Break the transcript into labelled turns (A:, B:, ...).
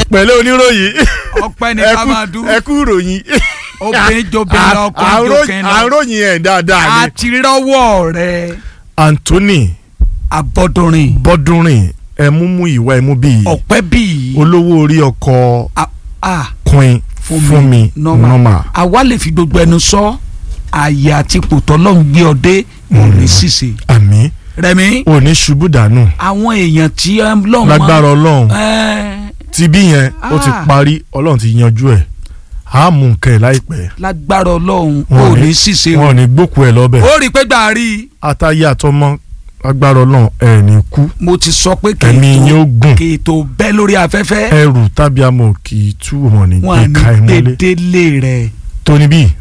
A: pẹ̀lẹ́ oníròyìn
B: ọpẹ́ ní
A: ẹ
B: ká
A: kú-
B: máa dún
A: ẹ kú ìròyìn
B: obìnrin jobìnrin lọ ọkùnrin jókè lọ
A: àròyìn ẹ̀ dáadáa ni
B: àti rọ́wọ́ rẹ
A: Anthony
B: abọ́dúnrin
A: Bọ́dúnrìn ẹ̀múmú ìwà ẹ̀mú bíi
B: ọpẹ́ bíi
A: olówó orí ọkọ̀
B: ah
A: Queen Fúnmi
B: normal.
A: Normal
B: àwa lè fi gbogbo ẹnu sọ ààyè àti pòtọ́ lọ́n gbé ọdẹ òní ṣìṣe
A: àmì
B: rẹmi
A: òní ṣubú dànù
B: àwọn èèyàn tí lọ́n
A: lágbára Ọlọ́run
B: máa
A: ti bí yẹn ó ti
B: Ah.
A: parí Ọlọ́run ti yanjú ẹ̀ á mú nǹkan ẹ̀ láìpẹ́
B: lágbára ọlọ́run
A: Wọn ò
B: òní
A: ní-
B: ṣìṣe
A: wọn ò ní gbókù ẹ̀ lọ́bẹ̀
B: ó rí i pé gbà á rí i
A: àtàyè àtọmọ lágbára Ọlọ́run ẹ̀ ní kú
B: mo ti sọ pé
A: ẹ̀mí yín ó gùn
B: kì í tó bẹ́ lórí afẹ́fẹ́
A: ẹrù tàbí amọ̀ kì í tú wọn ní
B: wọn à
A: gbé ka ẹ̀
B: ní
A: mọ́lẹ̀
B: gbèdélé rẹ̀
A: tóní bíi